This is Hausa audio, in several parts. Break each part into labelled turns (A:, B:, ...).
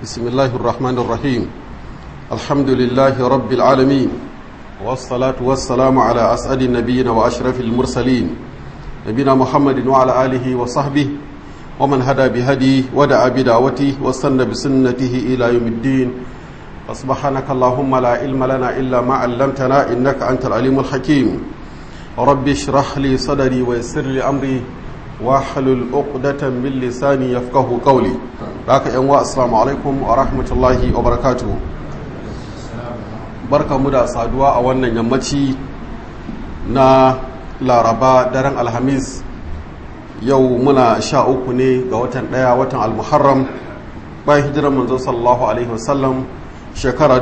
A: بسم الله الرحمن الرحيم الحمد لله رب العالمين والصلاة والسلام على أسعد النبيين وأشرف المرسلين نبينا محمد وعلى آله وصحبه ومن هدى بهدي ودعا بدعوته واستنى بسنته إلى يوم الدين فسبحانك اللهم لا علم لنا إلا ما علمتنا إنك أنت العليم الحكيم رب اشرح لي صدري ويسر لي أمري واحلل عقدة من لساني يفقه قولي لك يا السلام عليكم ورحمة الله وبركاته barka mu da saduwa a wannan yammaci na laraba daren alhamis yau muna sha uku ne ga watan daya watan almuharram bayan hijirar manzo sallallahu alaihi wasallam shekara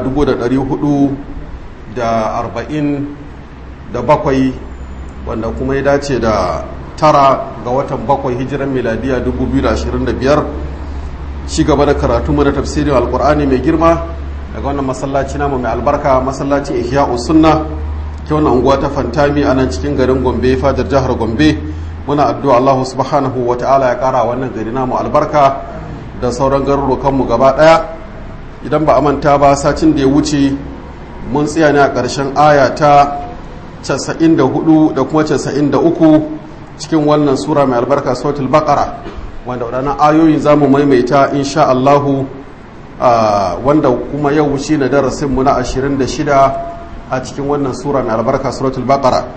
A: 447 wanda kuma ya dace da tara ga watan bakwai hijiran miladiya 2025 shi gaba da karatu mana tafsirin alkur'ani mai girma daga wannan masallaci namu mai albarka masallaci ihya sunna ta wannan unguwa ta fantami a nan cikin garin gombe fadar jihar gombe muna addu'a allahu subhanahu wa ta'ala ya kara wannan gari namu albarka da sauran garurukanmu gaba daya idan ba a manta ba sacin da ya wuce mun tsaya ne a ƙarshen aya ta 94 da kuma 93 cikin wannan sura mai albarka sautul baqara wanda waɗannan ayoyin za mu maimaita insha Allahu wanda kuma yau shi na darasinmu na 26 a cikin wannan sura mai albarka suratul baqara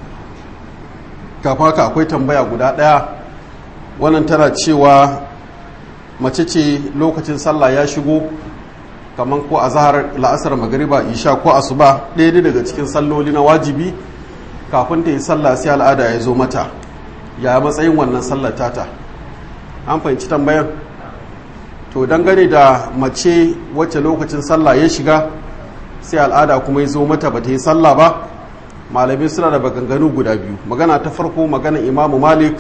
A: kafa haka akwai tambaya guda ɗaya wannan tana cewa mace ce lokacin sallah ya shigo kamar ko a zahar la'asar magariba isha ko asuba ɗaya daga cikin salloli na wajibi kafin ta yi sallah sai al'ada ya zo mata ya matsayin wannan sallar tata an fahimci tambayar to dangane da mace wacce lokacin sallah ya shiga sai al'ada kuma ya zo mata ba ta yi sallah ba malamai suna da baganganu guda biyu magana ta farko magana imamu malik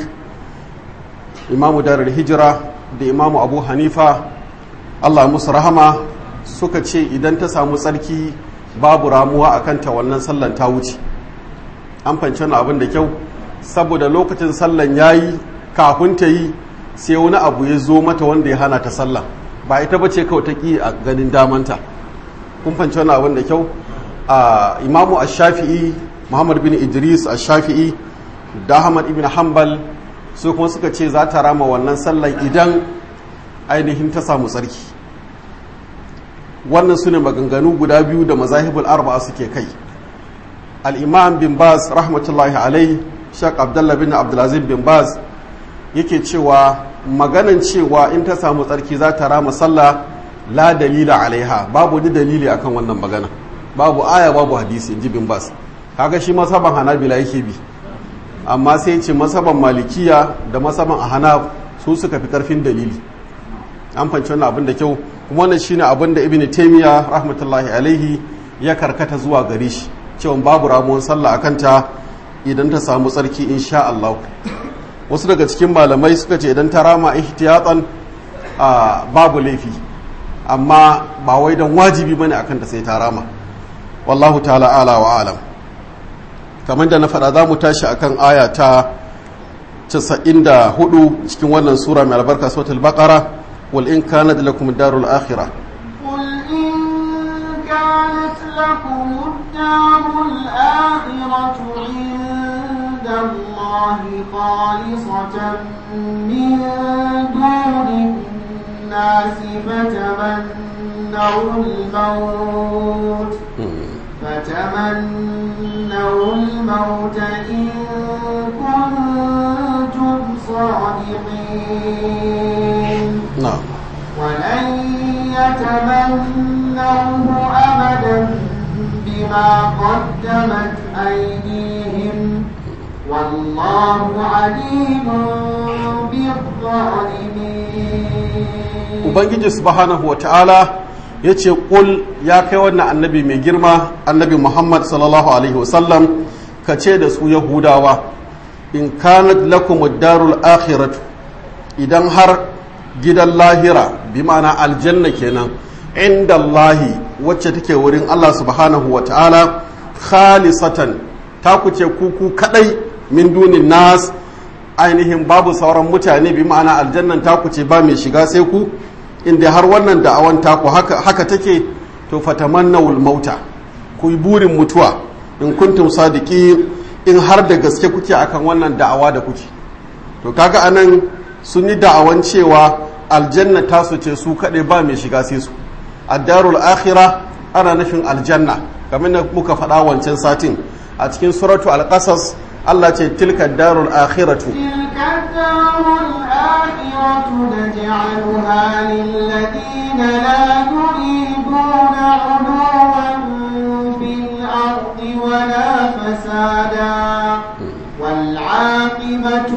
A: imamu darar hijira da imamu abu hanifa allah musu rahama suka ce idan ta samu tsarki babu ramuwa a kanta wannan sallan ta wuce an fahimci wani abin da kyau saboda lokacin sallan ya yi kafin ta yi sai wani abu ya zo mata wanda ya hana ta sallah ba ita ba ce kawai ta ƙi a ganin damanta kun fahimci wani abin da kyau a imamu ash-shafi'i muhammad bin idris ash-shafi'i da ahmad ibn hanbal su kuma suka ce za ta rama wannan sallan idan ainihin ta samu tsarki wannan su ne maganganu guda biyu da mazahibul arba'a suke kai al-imam bin baz rahmatullahi alai shak abdullah bin abdulaziz bin baz yake cewa maganan cewa in ta samu tsarki za ta rama sallah la dalila alaiha babu ni dalili akan wannan magana babu aya babu hadisi in ji bin bas kaga shi masaban hanabila yake bi amma sai ce masaban malikiya da masaban ahanaf su suka fi karfin dalili an fanci wannan abin da kyau kuma wannan shine abin da ibn taymiya rahmatullahi alaihi ya karkata zuwa gare shi cewa babu ramuwan sallah akan ta idan ta samu tsarki insha Allah wasu daga cikin malamai suka ce idan ta rama ihtiyatan babu laifi amma ba wai don wajibi bane akan ta sai ta rama wallahu ta'ala ala wa alam kamar da na faɗa za mu tashi akan aya ta 94 cikin wannan sura mai albarka suratul baqara wal in kanat lakum darul akhirah
B: قل إن كانت لكم الدار الآخرة عند الله خالصة من دون الناس فتمنوا الموت فتمنوا الموت إن كنتم صادقين
A: na'am
B: ولن يتمنوه أبدا بما قدمت أيديهم والله عليم بالظالمين
A: ubangiji subhanahu wata'ala ya ce ƙul ya kai wannan annabi mai girma annabi muhammad sallallahu alaihi wasallam ka ce da su yahudawa in kanat lakum darul akhiratu idan har gidan lahira bi ma'ana aljanna kenan inda Allahi wacce take wurin Allah subhanahu wata'ala khalisatan ta kuce kuku kadai min dunin nas ainihin babu sauran mutane bi ma'ana aljannan ta kuce ba mai shiga sai ku inda har wannan da'awan taku haka, haka take to fatamannawul mauta ku yi burin mutuwa in kuntum sadiki in har da gaske kuke akan wannan da'awa da kuke to kaga anan sun yi da'awan cewa aljanna tasu ce su kaɗai ba mai shiga sai su addarul akhira ana nufin aljanna kamar da muka faɗa wancan satin a cikin suratu alƙasas Allah ce tilka darul akhiratu
B: تلك الدار الآخرة نجعلها للذين لا يريدون علوا في الأرض ولا فسادا والعاقبة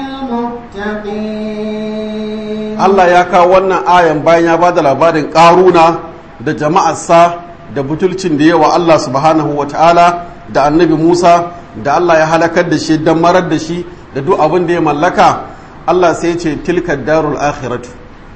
B: للمتقين
A: Allah ya kawo wannan ayan bayan ya bada labarin ƙaruna da jama'arsa da butulcin da yawa Allah subhanahu wa ta'ala da annabi Musa da Allah ya halakar da shi don marar da shi da duk abin da ya mallaka Allah sai ce tilka darul akhiratu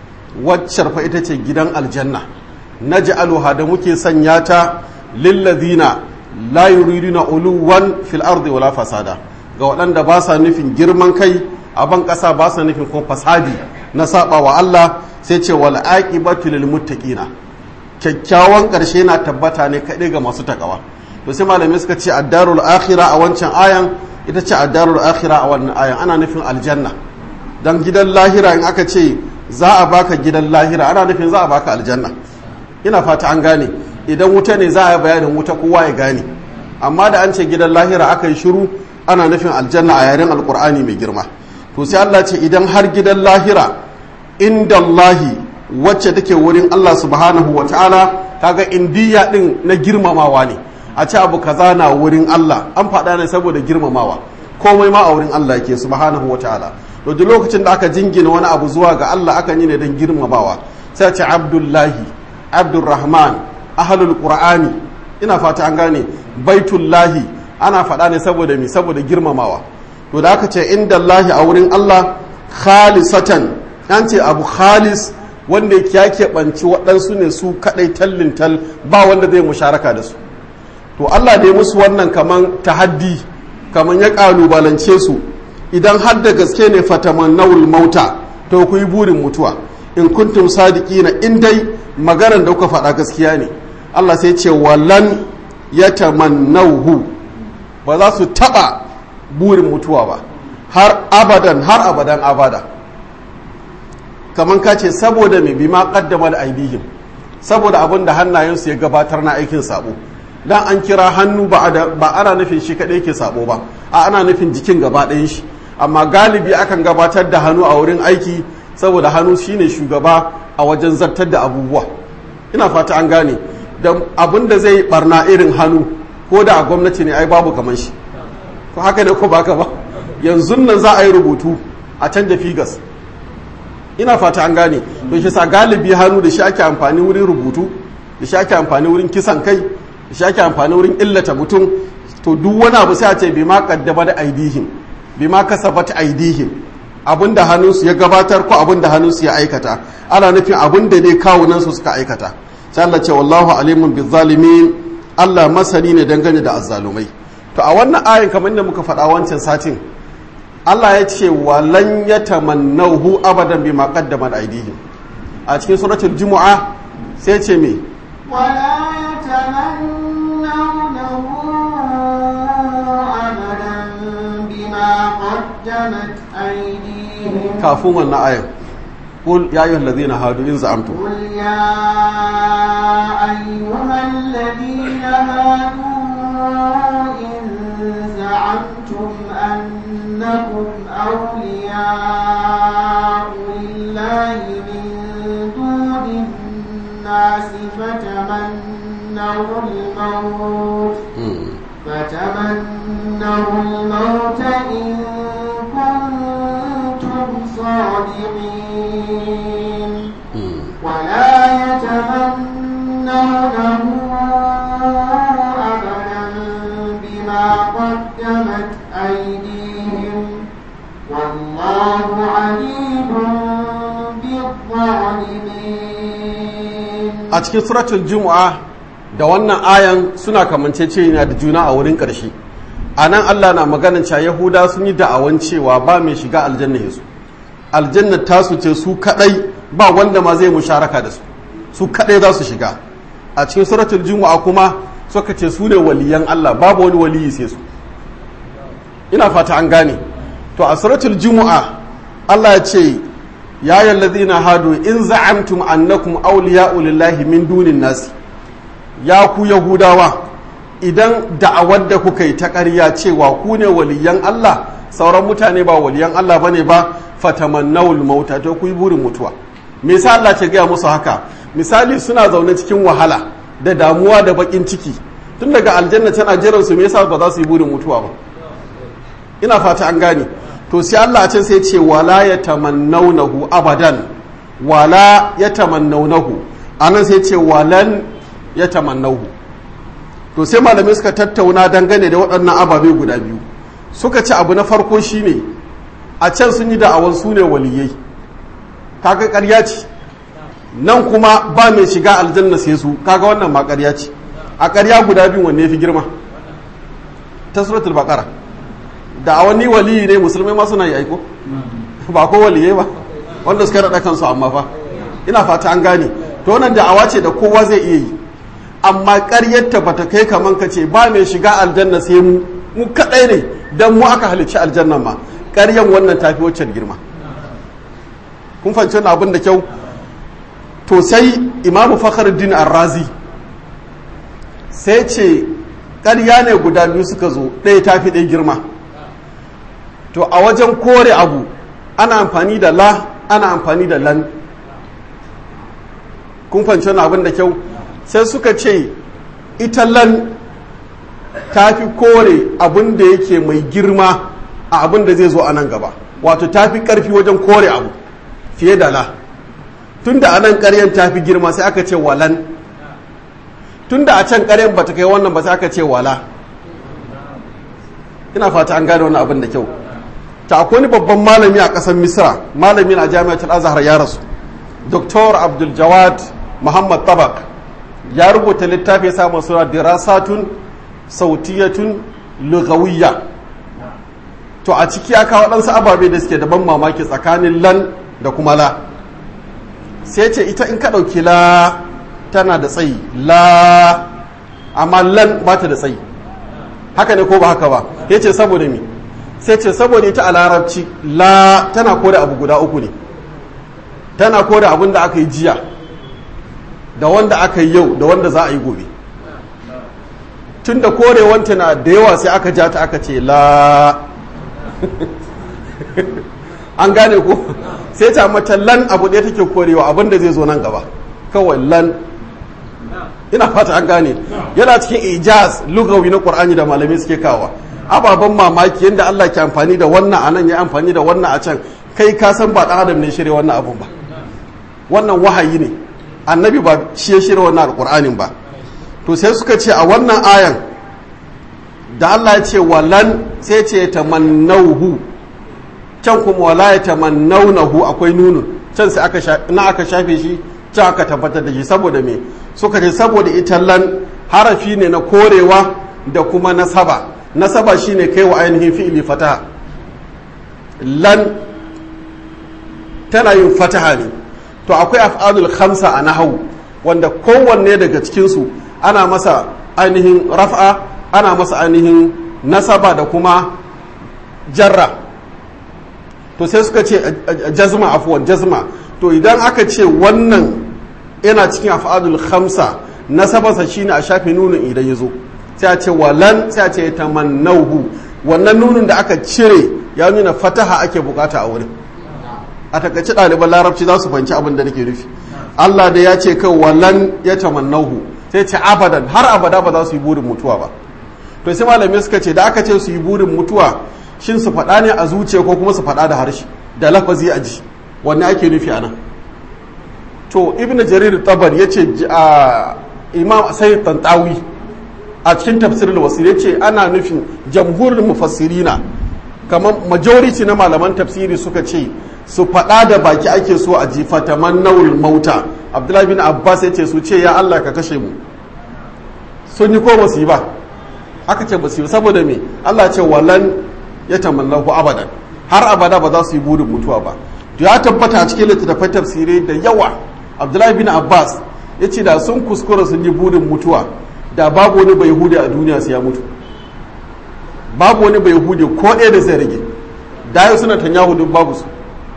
A: waccar fa ita ce gidan aljanna naj'aluha da muke sanya ta lillazina la yuriduna uluwan fil ardi wala fasada ga waɗanda ba sa nufin girman kai a ban ƙasa ba sa nufin ko fasadi na saba wa Allah sai ce wal aqibatu lil muttaqina kyakkyawan ƙarshe na tabbata ne kaɗai ga masu takawa to sai malamai suka ce addarul akhira a wancan ayan ita ce addarul akhira a wannan ayan ana nufin aljanna dan gidan lahira in aka ce za a baka gidan lahira ana nufin za a baka aljanna ina fata an gane idan wuta ne za a yi bayanin wuta kowa ya gane amma da an ce gidan lahira aka yi shiru ana nufin aljanna a yaren alkur'ani mai girma to sai Allah ce idan har gidan lahira inda Allahi wacce take wurin Allah subhanahu wa ta'ala kaga indiya din na girmamawa ne a ce abu kaza na wurin Allah an faɗa ne saboda girmamawa komai ma a wurin Allah yake subhanahu wa ta'ala to duk lokacin da aka jingina wani abu zuwa ga Allah aka yi ne don girmamawa sai ce abdullahi abdurrahman ahlul qur'ani ina fata an gane baitullahi ana faɗa ne saboda mi saboda girmamawa to da aka ce inda Allahi a wurin Allah khalisatan an ce abu khalis wanda ya keɓanci waɗansu ne su kaɗai tallin tal ba wanda zai musharaka da su to Allah da ya musu wannan kaman tahaddi kaman ya ƙalubalance su idan har da gaske ne fatamannawul mauta to ku yi burin mutuwa in kuntum sadiqina in dai maganar da kuka faɗa gaskiya ne Allah sai ce wallan yatamannawhu ba za su taɓa burin mutuwa ba har abadan har abadan abada kamar ka ce saboda mai bima kaddama da aidihim saboda abin da hannayensu ya gabatar na aikin sabo dan an kira hannu ba ana nufin shi kadai ke sabo ba a ana nufin jikin gaba ɗayan shi amma galibi akan gabatar da hannu a wurin aiki saboda hannu shine shugaba a wajen zartar da abubuwa ina fata an gane da abin da zai barna irin hannu ko da a gwamnati ne ai babu kamar shi ko haka ne ko baka ba yanzu nan za a yi rubutu a canja figas ina fata an gane to shi sa galibi hannu da shi ake amfani wurin rubutu da shi ake amfani wurin kisan kai da shi ake amfani wurin illata mutum to duk wani abu sai a ce bima kaddaba da aidihim bima kasabat aidihim abinda hannunsu ya gabatar ko abinda hannunsu ya aikata ana nufin abinda ne kawunan su suka aikata sai Allah ce wallahu alimun bizzalimin Allah masani ne dangane da azzalumai to a wannan ayin kamar da muka faɗa wancan satin Allah ya ce walan ya tamannahu abadan bi ma qaddama aydihim a cikin suratul jumu'a sai ce me
B: ولا يتمنونه أبدا بما قدمت أيديهم
A: kafin wannan ayin qul ya ayyuhal ladhina hadu in za'amtum
B: قل يا أيها الذين هادوا إن زعمتم أنكم أولياء لله من دون الناس فتمنوا الموت فتمنوا الموت إن كنتم صادقين ولا يتمنونه أبدا بما قدمت أيديهم والله عليم بالظالمين
A: a cikin suratul jumu'a da wannan ayan suna kamanceceniya da juna a wurin ƙarshe a nan allah na maganin cewa yahuda sun yi da'awan cewa ba mai shiga aljanna yesu aljanna tasu ce su kadai ba wanda ma zai musharaka da su su kadai za su shiga a cikin suratul jumu'a kuma suka ce su ne waliyan Allah babu wani waliyi sai su ina fata an gane to a suratul jumu'a Allah ya ce ya ayyuhallazina hadu in za'amtum annakum awliya'u lillahi min dunin nasi ya ku yahudawa idan da'awar da kuka yi ta ƙarya cewa ku ne waliyan Allah sauran mutane ba waliyan Allah bane ba fatamannawul mauta to ku yi burin mutuwa me yasa Allah ce gaya musu haka misali suna zaune cikin wahala da damuwa da bakin ciki tun daga aljanna tana jiran su me yasa ba za su yi burin mutuwa ba ina fata an gane to sai Allah ce sai ce wala yatamannawnahu abadan wala yatamannawnahu anan sai ce walan yatamannahu to sai malamai suka tattauna dangane da waɗannan ababe guda biyu suka ci abu na farko shine a can sun yi da'awan su ne waliyai kaga ƙarya ce nan kuma ba mai shiga aljanna sai su kaga wannan ma ƙarya ce a ƙarya guda biyu wanne fi girma ta suratul baqara da'awan ni waliyi ne musulmai ma suna yi aiko ba ko waliyai ba wanda suka raɗa kansu amma fa ina fata an gane to wannan da'awa ce da kowa zai iya yi amma ƙaryarta ba ta kai kaman ka ce ba mai shiga aljanna sai mu mu kaɗai ne don mu aka halicci aljannan ma ƙaryan wannan tafi waccan girma kun fahimci wannan abin da kyau to sai imamu fakhruddin arrazi sai ce ƙarya ne guda biyu suka zo ɗaya tafi ɗaya girma to a wajen kore abu ana amfani da la ana amfani da lan kun fahimci wannan abin da kyau sai suka ce ita lan ta fi kore abin da yake mai girma a abin da zai zo a nan gaba wato ta fi ƙarfi wajen kore abu fiye da la tun da a nan ƙaryen ta fi girma sai aka ce walan tun da a can ƙaryen ba ta kai wannan ba sai aka ce wala ina fata an gane wani abin da kyau ta akwai wani babban malami a ƙasar misra malami na jami'atul azhar ya rasu dr abdul jawad muhammad tabak ya rubuta littafi ya samu suna dirasatun sautiyatun lugawiyya to a ciki ya kawo ɗansu ababe da suke da ban mamaki tsakanin lan da kuma la sai ce ita in ka ɗauki la tana da tsayi la amma lan ba ta da tsayi haka ne ko ba haka ba ya ce saboda me sai ce saboda ita a larabci la tana koda abu guda uku ne tana koda abin da aka yi jiya da wanda aka yi yau da wanda za a yi gobe tun da korewanta na da yawa sai aka ja ta aka ce la an gane ko sai ta mata lan abu ɗaya take korewa abin da zai zo nan gaba kawai lan ina fata an gane yana cikin ijaz lugawi na qur'ani da malamai suke kawa ababen mamaki yadda Allah ke amfani da wannan a nan ya amfani da wannan a can kai ka san ba ɗan adam ne shirya wannan abun ba wannan wahayi ne annabi ba shi ya shirya wannan alƙur'anin ba to sai suka ce a wannan ayan da Allah ya ce walan sai ce tamannauhu can kuma wala ya tamannaunahu akwai nunun can sai aka na aka shafe shi can aka tabbatar da shi saboda me suka ce saboda ita lan harafi ne na korewa da kuma nasaba nasaba shine kai wa ainihin fi'ili fataha lan tana yin fataha ne to akwai af'alul khamsa a nahawu wanda kowanne daga cikinsu ana masa ainihin raf'a ana masa ainihin nasaba da kuma jarra to sai suka ce jazma afuwan jazma to idan aka ce wannan yana cikin af'alul khamsa nasabarsa shine a shafe nunin idan ya zo sai a ce walan sai a ce tamannahu wannan nunin da aka cire ya nuna fataha ake bukata a wurin a takaice ɗaliban larabci za su fahimci abin da nake nufi Allah da ya ce kai walan ya tamannahu sai ce abadan har abada ba za su yi burin mutuwa ba to sai malamai suka ce da aka ce su yi burin mutuwa shin su faɗa ne a zuciya ko kuma su faɗa da harshe da lafazi a ji wanne ake nufi a nan to ibn jarir tabar ya ce imam sayyid tantawi a cikin tafsirin wasir ya ce ana nufin jamhurin mufassirina kamar majority na malaman tafsiri suka ce su faɗa da baki ake so a jifa ta mannawul mauta abdullahi bin abbas ya ce su ce ya allah ka kashe mu sun yi ko ba su yi ba aka ce ba su yi saboda me allah ce walan ya tamannahu abadan har abada ba za su yi burin mutuwa ba to ya tabbata a cikin littattafai tafsirai da yawa abdullahi bin abbas ya ce da sun kuskura sun yi burin mutuwa da babu wani bai hude a duniya su ya mutu babu wani bai hude ko ɗaya da zai rage da yau suna tanyahu duk babu su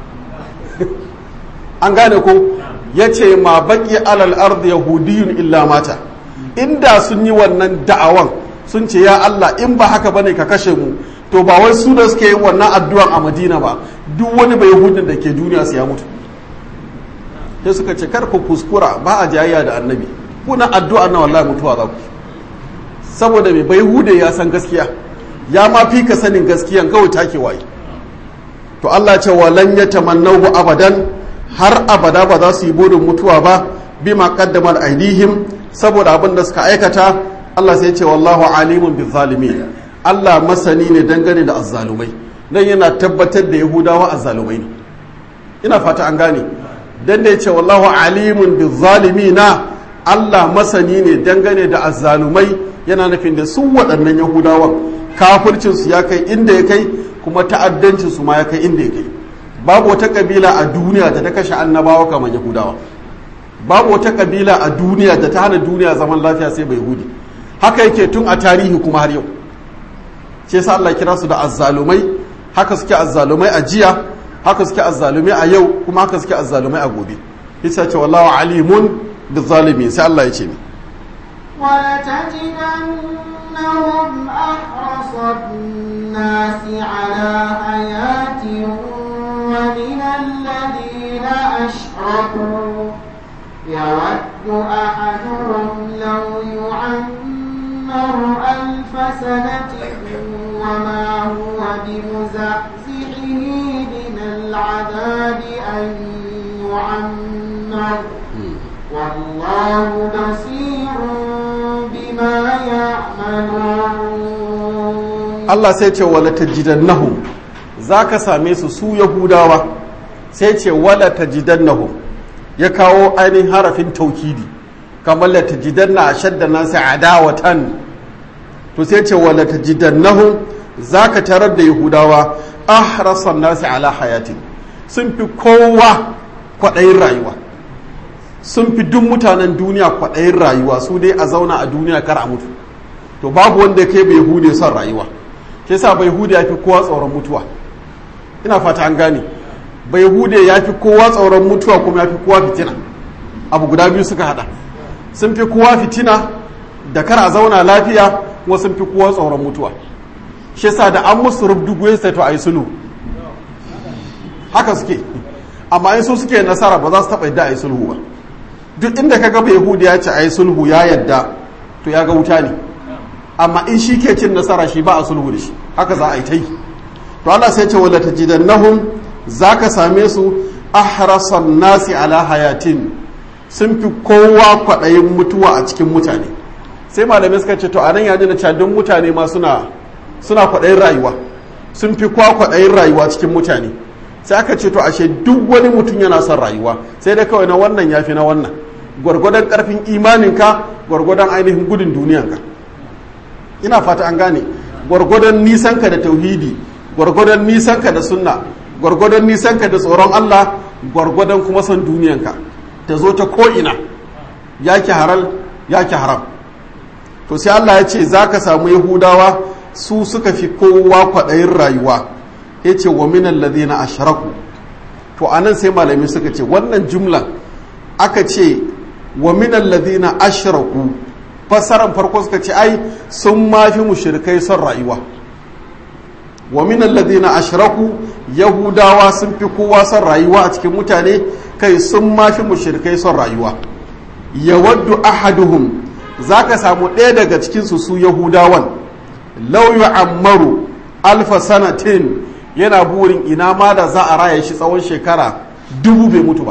A: an gane ko ya ce ma baƙi alal ardi yahudiyun illa mata inda sun yi wannan da'awan sun ce ya Allah in ba haka bane ka kashe mu to ba wai su da suke yin wannan addu'an a Madina ba duk wani bai yahudin da ke duniya su ya mutu sai suka ce kar ku kuskura ba a jayayya da annabi kuna addu'a na wallahi mutuwa za ku saboda mai bai hude ya san gaskiya ya ma fi ka sanin gaskiyan kawai take waye to Allah ce walan yatamannahu abadan har abada ba za su yi burin mutuwa ba bima qaddamar aidihim saboda abin da suka aikata Allah sai ce wallahu alimun bizzalimin Allah masani ne dangane da azzalumai dan yana tabbatar da yahudawa azzalumai ne ina fata an gane dan da yace wallahu alimun bizzalimina Allah masani ne dangane da azzalumai yana nufin da su waɗannan yahudawan kafircin su ya kai inda ya kai kuma ta'addancin su ma ya kai inda ya kai babu wata kabila a duniya da ta kashe annabawa kamar yahudawa babu wata kabila a duniya da ta hana duniya zaman lafiya sai bai hudi haka yake tun a tarihi kuma har yau ce sa Allah kira su da azzalumai haka suke azzalumai a jiya haka suke azzalumai a yau kuma haka suke azzalumai a gobe yasa ce wallahu alimun bizalimin sai Allah ya ce ni
B: ولتجدنهم أحرص الناس على حياة ومن الذين أشركوا يود أحدهم لو يعمر ألف سنة وما هو بمزحزحه من العذاب أن يعمر والله بصير بما يعملون
A: Allah sai ce wala tajidannahum zaka same su su Yahudawa sai ce wala tajidannahum ya kawo ainihin harafin taukidi kamar la tajidanna ashadda nasi adawatan to sai ce wala tajidannahum zaka tarar da Yahudawa ahrasan nasi ala hayatin sun fi kowa kwaɗayin rayuwa sun fi duk mutanen duniya kwaɗayin rayuwa su dai a zauna a duniya kar a mutu to babu wanda ya kai bai hude son rayuwa ke sa bai hude ya fi kowa tsoron mutuwa ina fata an gane bai hude ya fi kowa tsoron mutuwa kuma ya fi kowa fitina abu guda biyu suka hada sun fi kowa fitina da kar a zauna lafiya kuma sun fi kowa tsoron mutuwa shi sa da an musu rubdugu sai to a yi sulhu haka suke amma in su suke nasara ba za su taɓa yadda a yi sulhu ba duk inda ka gaba yahudi ya ce a yi sulhu ya yadda to ya ga wuta ne amma in shi ke cin nasara shi ba a sulhu da shi haka za a yi ta yi to Allah sai ce wala tajidannahum zaka same su ahrasan nasi ala hayatin sun fi kowa kwaɗayin mutuwa a cikin mutane sai malamai suka ce to anan ya nuna cewa duk mutane ma suna suna kwaɗayin rayuwa sun fi kowa kwaɗayin rayuwa cikin mutane sai aka ce to ashe duk wani mutum yana son rayuwa sai dai kawai na wannan ya fi na wannan gwargwadon karfin imaninka gwargwadon ainihin gudun duniyanka ina fata an gane gwargwadon nisanka da tauhidi gwargwadon nisanka da sunna gwargwadon nisanka da tsoron Allah gwargwadon kuma son duniyanka ta zo ta ko'ina ya ki haral ya ki haram to sai Allah ya ce za ka samu yahudawa su suka fi kowa kwaɗayin rayuwa ya ce wa minan ladina ashraku to anan sai malami suka ce wannan jumlan aka ce wa minan ladina ashraku fassaran farko suka ce ai sun mafi mushrikai son rayuwa wa minan ladina ashraku yahudawa sun fi kowa son rayuwa a cikin mutane kai sun mafi mushrikai son rayuwa yawaddu ahaduhum zaka samu ɗaya daga cikinsu su yahudawan law yu'ammaru alfa sanatin yana burin ina ma da za a raya shi tsawon shekara dubu bai mutu ba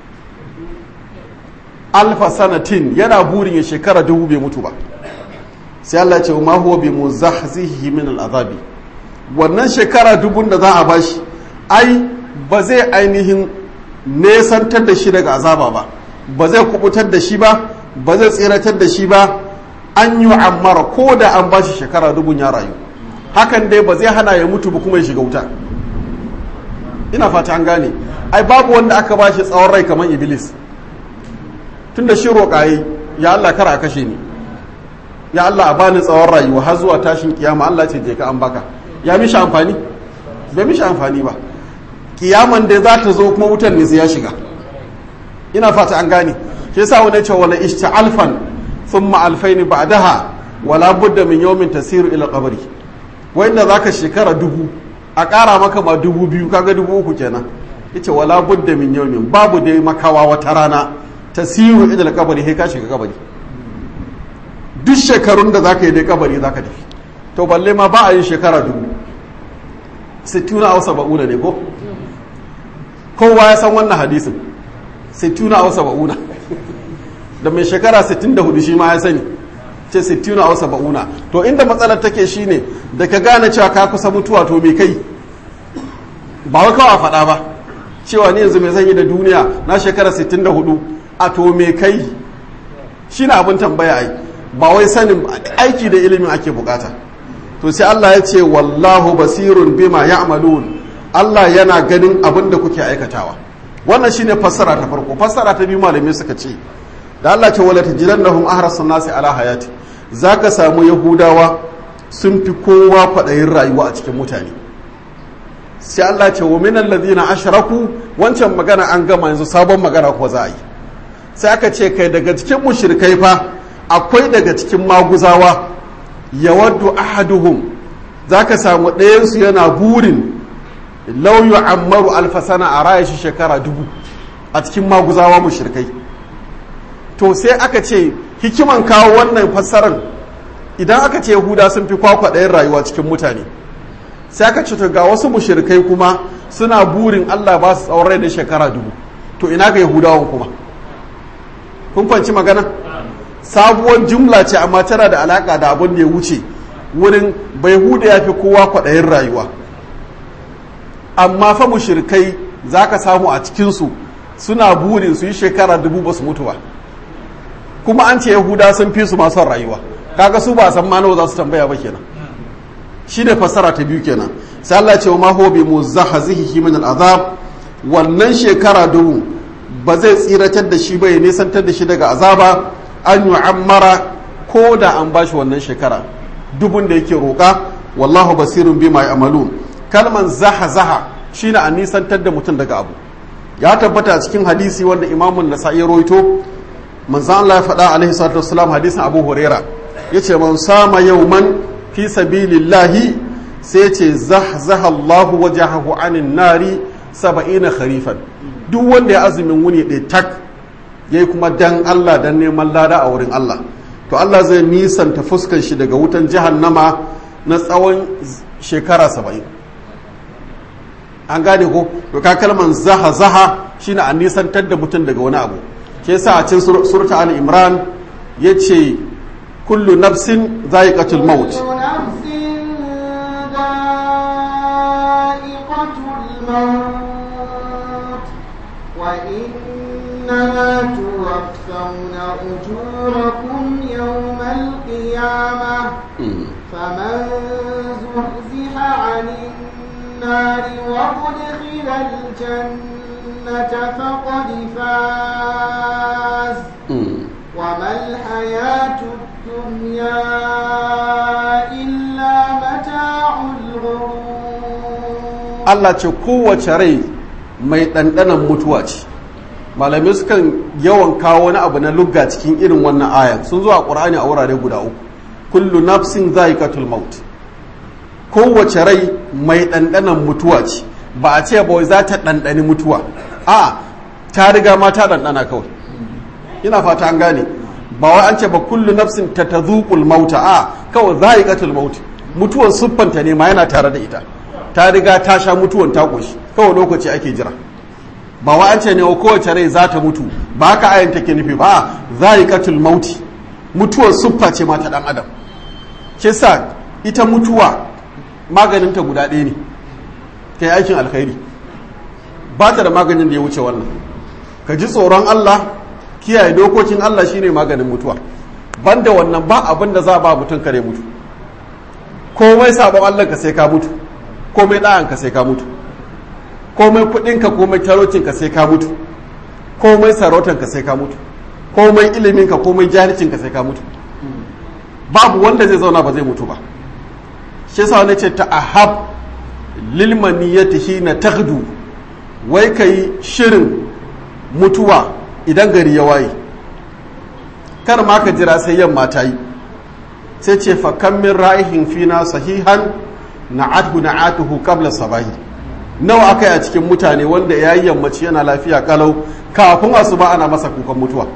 A: alfa sanatin yana burin ya shekara dubu bai mutu ba sai Allah ce ma huwa bi muzahzihi min al'azabi wannan shekara dubun da za a bashi ai ba zai ainihin nesantar da shi daga azaba ba ba zai kubutar da shi ba ba zai tseratar da shi ba an yi ammara ko da an bashi shekara dubun ya rayu hakan dai ba zai hana ya mutu ba kuma ya shiga wuta ina fata an gane ai babu wanda aka ba shi tsawon rai kamar iblis tunda shi roƙaye ya Allah kar a kashe ni ya Allah a bani tsawon rayuwa har zuwa tashin kiyama Allah ce je ka an baka ya mishi amfani bai mishi amfani ba kiyaman da za ta zo kuma wutan ne sai ya shiga ina fata an gane shi yasa wani ce wala ishta'alfan thumma alfaini ba'daha wala budda min yawmin tasiru ila qabri wanda zaka shekara dubu a ƙara maka ma dubu biyu kaga dubu uku kenan yace wala budda min yawmin babu dai makawa wata rana tasiru ila qabri sai ka shiga kabari duk shekarun da zaka yi dai kabari zaka tafi to balle ma ba a yin shekara dubu sittuna aw saba'una ne ko kowa ya san wannan hadisin sittuna aw saba'una da mai shekara 64 shi ma ya sani ce sittuna aw saba'una to inda matsalar take shine da ka gane cewa ka kusa mutuwa to me kai ba wai kawai faɗa ba cewa ni yanzu mai zanyi da duniya na shekara 64 a to me kai shine abin tambaya ai ba wai sanin aiki da ilimin ake bukata to sai Allah ya ce wallahu basirun bima ya'malun Allah yana ganin abin da kuke aikatawa wannan shine fassara ta farko fassara ta biyu malamai suka ce da Allah ce wala tajidannahum ahrasan nasi ala hayati zaka samu yahudawa sun fi kowa kwaɗayin rayuwa a cikin mutane sai Allah ce wa minal ladina ashraku wancan magana an gama yanzu sabon magana ko za a yi sai aka ce kai daga cikin mushrikai fa akwai daga cikin maguzawa yawaddu ahaduhum zaka samu ɗayansu yana burin law yu'ammaru alfasana a raya shi shekara dubu a cikin maguzawa mushrikai to sai aka ce hikiman kawo wannan fassarar idan aka ce yahuda sun fi kwakwa ɗayan rayuwa cikin mutane sai aka ce to ga wasu mushrikai kuma suna burin allah ba su tsawon rai da shekara dubu to ina ga yahudawan kuma kun fanci magana sabuwar jumla ce amma tana da alaka da abin da ya wuce wurin bai huda ya fi kowa kwaɗayin rayuwa amma fa mushrikai za ka samu a cikinsu suna burin su yi shekara dubu ba su mutu ba kuma an ce yahuda sun fi su masu rayuwa kaga su ba san ma nawa za su tambaya ba kenan shi ne fassara ta biyu kenan sai Allah ce wa ma huwa bi muzahzihi min al'azab wannan shekara dubu ba zai tsiratar da shi ba ya nisantar da shi daga azaba an yu'ammara ko da an bashi wannan shekara dubun da yake roƙa wallahu basirun bima ya'malun kalman zaha zaha shine a nisantar da mutum daga abu ya tabbata a cikin hadisi wanda imamun nasa'i roito manzan Allah ya faɗa alaihi salatu wassalam hadisin Abu Huraira yace man sama yawman fi sabilillahi sai yace zahzaha Allah wajahahu anin nari 70 kharifan duk wanda ya azumin wuni ɗaya tak yayi kuma dan Allah dan neman lada a wurin Allah to Allah zai nisanta fuskan shi daga wutan jahannama na tsawon shekara 70 an gane ko to ka kalman zaha zaha shine a nisantar da mutum daga wani abu ke yasa a cikin surta al imran yace kullu nafsin za'iqatul maut
B: وإنما توفون أجوركم يوم القيامة فمن زحزح عن النار وأدخل الجنة فقد فاز وما الحياة الدنيا إلا متاع الغرور
A: Allah ce kowace rai mai ɗanɗanan mutuwa ce malamai sukan yawan kawo wani abu na lugga cikin irin wannan ayan sun zo a ƙur'ani a wurare guda uku kullu nafsin za'iqatul maut kowace rai mai ɗanɗanan mutuwa ce ba a ce ba za ta ɗanɗani mutuwa a ta riga ma ta ɗanɗana kawai ina fata an gane ba wai an ce ba kullu nafsin ta ta mauta a kawai za'iqatul maut mutuwar siffanta ne ma yana tare da ita ta riga ta sha mutuwan ta ƙoshi kawai lokaci ake jira ba wa an ce ne kowace rai za ta mutu ba haka ayan take nufi ba za'iqatul mauti mutuwar siffa ce ma ta dan adam ke sa ita mutuwa maganinta guda ɗaya ne ta yi aikin alkhairi ba ta da maganin da ya wuce wannan ka ji tsoron Allah kiyaye dokokin Allah shine maganin mutuwa banda wannan ba abin da za ba mutum kare mutu komai sabon Allah ka sai ka mutu komai ɗayan ka sai ka mutu komai kudinka komai talaucinka sai ka mutu komai sarautanka sai ka mutu komai iliminka komai jahilcinka sai ka mutu babu wanda zai zauna ba zai mutu ba shi yasa wani ce ta'ahab lil maniyati hina taghdu wai kai shirin mutuwa idan gari ya waye kar ma ka jira sai yamma ta yi sai ce fa kam min ra'ihin fina sahihan na'atuhu na'atuhu qabla sabahi nawa aka yi a cikin mutane wanda ya yi yammaci yana lafiya kalau kafin asuba ana masa kukan mutuwa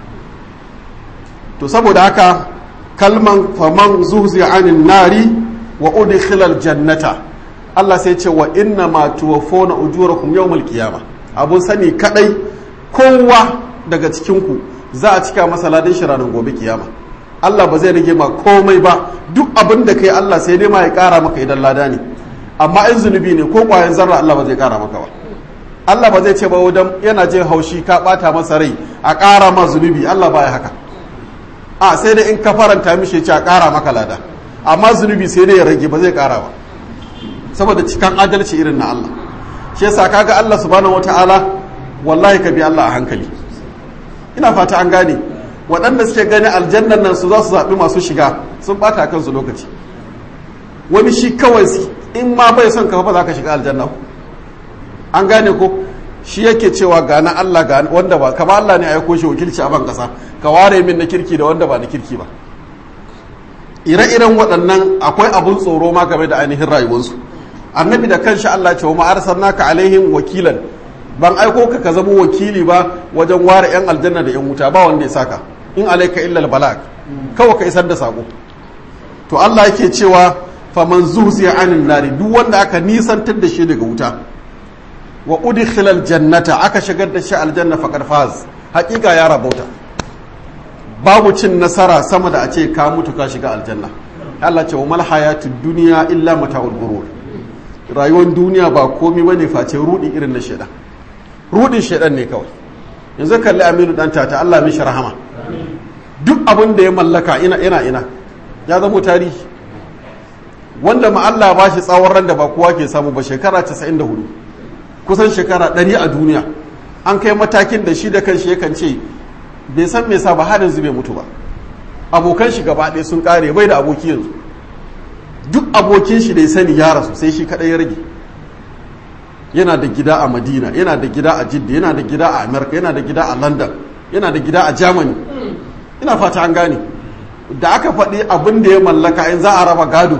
A: to saboda haka kalman faman zuhzi anin nari wa udkhilal jannata Allah sai ce wa inna ma tuwaffawna ujurakum yawmal qiyamah abun sani kadai kowa daga cikin ku za a cika masa ladan shi ranar gobe kiyama Allah ba zai rage ma komai ba duk abin da kai Allah sai dai ma ya kara maka idan lada ne amma in zunubi ne ko kwayan zarra Allah ba zai kara maka ba Allah ba zai ce ba wadan yana jin haushi ka bata masa rai a kara ma zunubi Allah baya haka a sai dai in ka faranta mishi ce a kara maka lada amma zunubi sai dai ya rage ba zai kara ba saboda cikan adalci irin na Allah shi yasa kaga Allah subhanahu wataala wallahi ka bi Allah a hankali ina fata an gane waɗanda suke gani aljannan nan su za su zaɓi masu shiga sun ɓata kansu lokaci wani shi kawai in ma bai son ka ba za ka shiga aljanna an gane ko shi yake cewa ga na Allah ga wanda ba ka ba Allah ne a aiko shi wakilci a ban kasa ka ware min na kirki da wanda ba na kirki ba ire-iren waɗannan akwai abun tsoro ma game da ainihin rayuwarsu annabi da kanshi Allah ce wa ma'arsalnaka alaihim wakilan ban aiko ka ka zama wakili ba wajen ware yan aljanna da yan wuta ba wanda ya saka in alaika illa balag kawai ka isar da sako to Allah yake cewa faman zuhziya anin nari duk wanda aka nisantar da shi daga wuta wa udkhila jannata aka shigar da shi aljanna faqad faz hakika ya rabauta babu cin nasara sama da a ce ka mutu ka shiga aljanna Allah ce wa mal hayatud dunya illa mata'ul ghurur rayuwar duniya ba komai bane face rudi irin na shedan rudin shedan ne kawai yanzu kalli Aminu dan tata Allah mishi rahama duk abin da ya mallaka ina ina ina ya zama tarihi wanda ma Allah ba shi tsawon ran da ba kowa ke samu ba shekara 94 kusan shekara 100 a duniya an kai matakin da shi da kanshi yakan ce bai san me sa ba har yanzu bai mutu ba abokan shi gaba ɗaya sun kare bai da aboki yanzu duk abokin shi da ya sani ya rasu sai shi kaɗai ya rage yana da gida a madina yana da gida a jidda yana da gida a amerika yana da gida a london yana da gida a germany ina fata an gane da aka faɗi abin da ya mallaka in za a raba gado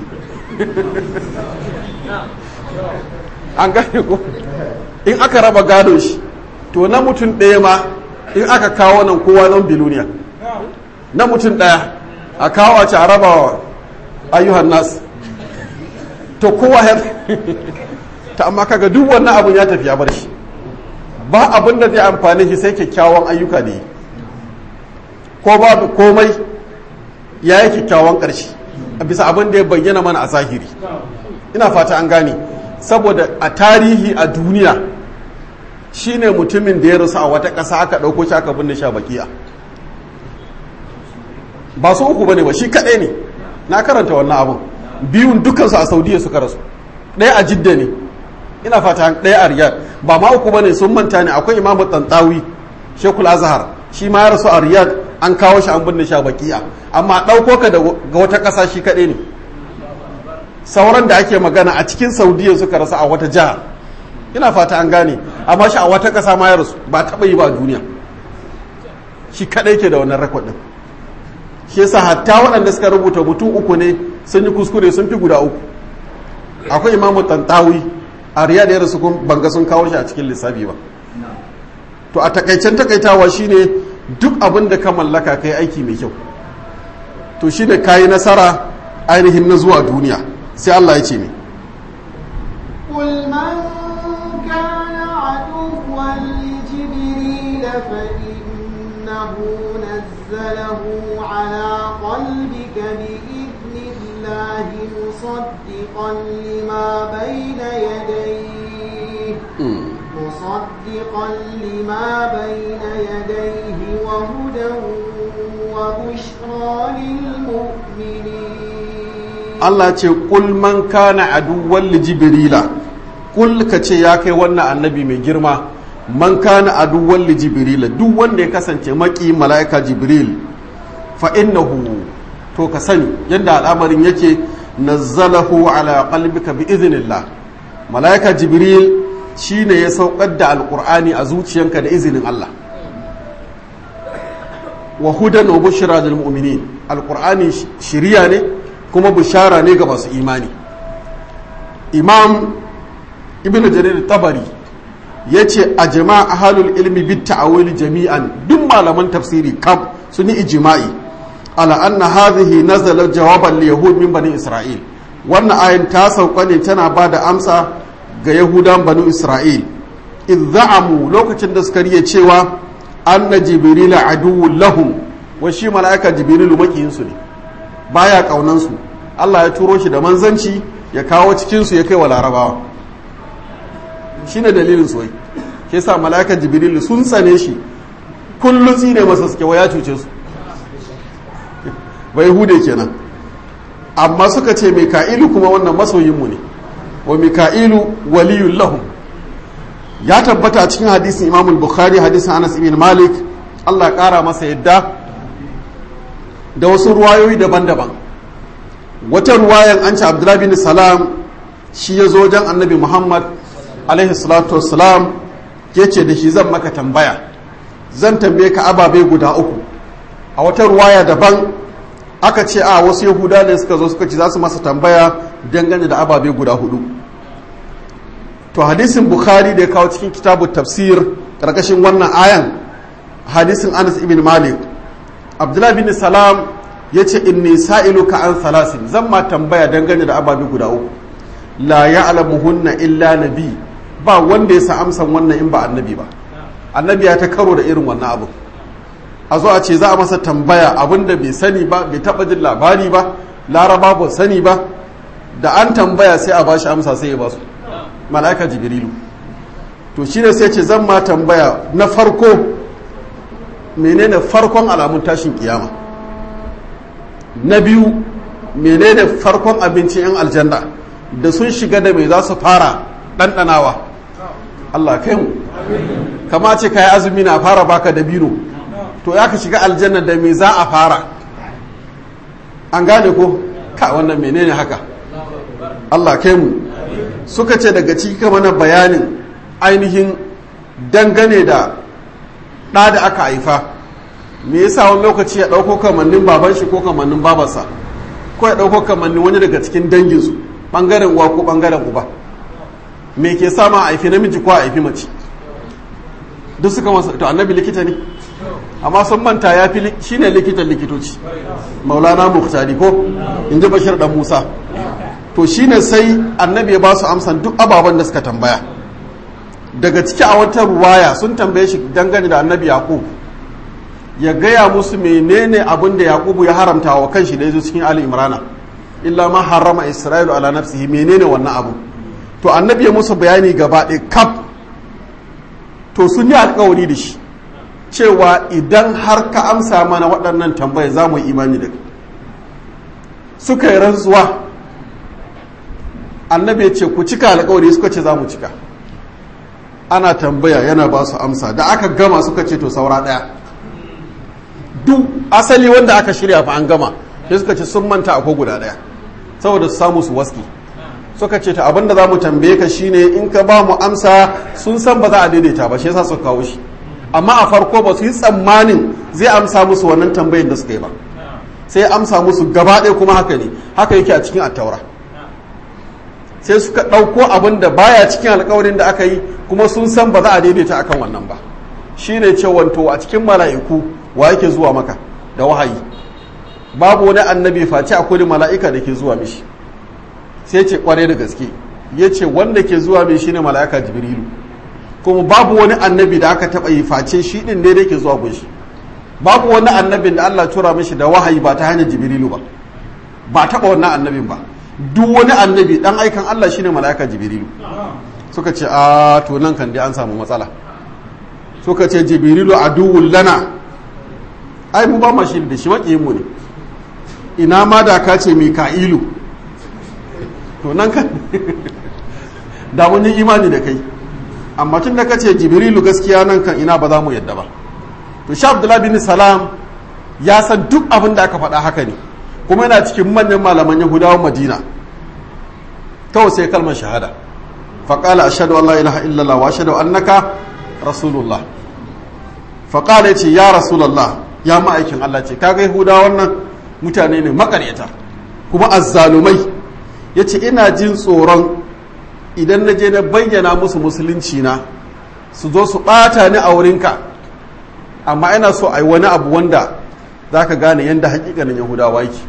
A: an gane ko in aka raba gado shi to na mutum ɗaya ma in aka kawo nan kowa zan biluniya na mutum ɗaya a kawo a ce a raba wa ayyuhan nas to kowa ya ta amma kaga duk wannan abun ya tafi ya bar shi ba abin da zai amfani shi sai kyakkyawan ayyuka da yi ko babu komai ya yi kyakkyawan ƙarshe a bisa abin da ya bayyana mana a zahiri ina fata an gane saboda a tarihi a duniya shine mutumin da ya rasu a wata ƙasa aka ɗauko shi aka binne sha bakiya ba su uku bane ba shi kaɗai ne na karanta wannan abun biyun dukansu a saudiya suka rasu ɗaya a jidda ne ina fata ɗaya a riyad ba ma uku bane sun manta ne akwai imamu tantawi shekul azhar shi ma ya rasu a riyad an kawo shi an binne shi a bakiya amma ɗauko ka ga wata ƙasa shi kaɗai ne sauran da ake magana a cikin saudiya suka rasu a wata jiha ina fata an gane amma shi a wata ƙasa ma ya rasu ba taɓa yi ba a duniya shi kaɗai ke da wannan rekod ɗin shi yasa hatta waɗanda suka rubuta mutum uku ne sun yi kuskure sun fi guda uku akwai imamu tantawi a riyad ya rasu kun banga sun kawo shi a cikin lissafi ba to a takaicen takaitawa shine duk abin da ka mallaka kai aiki mai kyau to shine kayi nasara ainihin na zuwa duniya sai Allah ya ce ne
B: قل من كان عدوا لجبريل فإنه نزله على قلبك بإذن الله مصدقا لما بين يديه مصدقا لما بين يديه وهدى وبشرى للمؤمنين
A: Allah ce ƙul man kana aduwwan li jibrila kul ka ce ya kai wannan annabi mai girma man kana aduwwan li jibril duk wanda ya kasance maki mala'ika jibril fa innahu to ka sani yadda al'amarin yake nazzalahu ala qalbika bi iznillah mala'ika jibril shine ya saukar da alqur'ani a zuciyanka da izinin Allah wa hudan wa bushra lil mu'minin alqur'ani shiriya ne kuma bishara ne ga masu imani imam ibnu jarir tabari yace ajma ahlul ilmi bit ta'awil jami'an duk malaman tafsiri kam sun yi ijma'i ala anna hadhihi nazala jawaban li yahud min bani isra'il wannan ayin ta sauka ne tana ba da amsa ga yahudan bani isra'il idh za'amu lokacin da suka riya cewa anna jibrila aduwwun lahum wa shi mala'ika jibrilu makiyin su ne baya kaunan su Allah ya turo shi da manzanci ya kawo cikin su ya kai wa larabawa shine dalilin su wai ke sa mala'ika jibrilu sun tsane shi kullun tsine masa suke wa ya cuce su bai hude kenan amma suka ce mika'ilu kuma wannan masoyinmu ne wa mika'ilu waliyun lahum ya tabbata a cikin hadisin imam bukhari hadisin anas ibn malik allah ya kara masa yadda da wasu ruwayoyi daban-daban wata ruwayan an ce abdullahi bin salam shi ya zo wajen annabi muhammad alaihi salatu wassalam ya ce da shi zan maka tambaya zan tambaye ka ababe guda uku a wata ruwaya daban aka ce a wasu yahuda ne suka zo suka ci za su masa tambaya dangane da ababe guda hudu to hadisin bukhari da ya kawo cikin kitabu tafsir karkashin wannan ayan hadisin anas ibn malik abdullahi bin salam ya ce inni sa'iluka an salasin zan ma tambaya dangane da ababe guda uku la ya'lamuhunna illa nabi ba wanda ya sa amsan wannan in ba annabi ba annabi ya ta karo da irin wannan abu a zo a ce za a masa tambaya abinda bai sani ba bai taba jin labari ba laraba ba sani ba da an tambaya sai a bashi amsa sai ya basu mala'ika jibrilu to shine sai ce zan ma tambaya na farko menene farkon alamun tashin kiyama na biyu menene farkon abincin yan aljanna da sun shiga da mai za su fara ɗanɗanawa Allah kai mu kama ce ka yi azumi na fara baka da bino to ya ka shiga aljanna da me za a fara an gane ko ka wannan menene haka Allah kai mu suka ce daga ciki mana bayanin ainihin dangane da ɗa da aka haifa me yasa wani lokaci ya ɗauko kamannin baban shi ko kamannin babarsa ko ya ɗauko kamannin wani daga cikin danginsu ɓangaren uwa ko ɓangaren uba me ke sama a haifi namiji ko a haifi mace duk suka masa to annabi likita ne amma sun manta ya fi shi ne likitan likitoci maulana muhtari ko in ji bashir dan musa to shi ne sai annabi ya ba su amsan duk ababen da suka tambaya daga ciki a wata ruwaya sun tambaye shi dangane da annabi yaqub ya gaya musu menene abin da yaqubu ya haramta wa kanshi da yazo cikin ali imrana illa ma harrama isra'ilu ala nafsihi menene wannan abu to annabi ya musu bayani gaba ɗaya kaf to sun yi alkawari da shi cewa idan har ka amsa mana waɗannan tambaya za mu yi imani da suka yi rantsuwa annabi ya ce ku cika alkawari suka ce za mu cika ana tambaya yana ba su amsa da aka gama suka ce to saura ɗaya duk asali wanda aka shirya fa an gama sai suka ce sun manta akwai guda ɗaya saboda su samu su waski suka ce ta abinda za mu tambaye ka shine in ka ba mu amsa sun san ba za a daidaita ba shi yasa suka kawo shi amma a farko ba su yi tsammanin zai amsa musu wannan tambayin da suka yi ba sai amsa musu gaba ɗaya kuma haka ne haka yake a cikin attaura sai suka ɗauko abin da baya cikin alkawarin da aka yi kuma sun san ba za a daidaita akan wannan ba shine ce wanto a cikin mala'iku wa yake zuwa maka da wahayi babu wani annabi face akwai mala'ika da ke zuwa mishi sai ce kware da gaske ya ce wanda ke zuwa mai shine mala'ika jibrilu kuma babu wani annabi da aka taɓa yi face shi ɗin ne da ke zuwa gunshi babu wani annabin da Allah tura mishi da wahayi ba ta hanyar jibrilu ba ba taɓa wannan annabin ba duk wani annabi dan aikan Allah shine mala'ika jibrilu suka ce a to nan kan dai an samu matsala suka ce jibrilu aduwwul lana ai mu ba ma shi da shi makiyin mu ne ina ma da ka ce mika'ilu to nan kan da mun yi imani da kai amma tun da kace jibrilu gaskiya nan kan ina ba za mu yadda ba to sha abdullahi bin salam ya san duk abin da aka faɗa haka ne kuma yana cikin manyan malaman yahudawan madina kawai sai kalmar shahada faƙala ashadu an la ilaha illallah wa ashadu annaka rasulullah faƙala ya ce ya rasulallah ya ma'aikin allah ce kaga yahudawa wannan mutane ne makaryata kuma azzalumai ya ce ina jin tsoron idan na je na bayyana musu musulunci na su zo su ɓata ni a wurinka amma ina so a yi wani abu wanda za ka gane yadda hakikanin yahudawa yake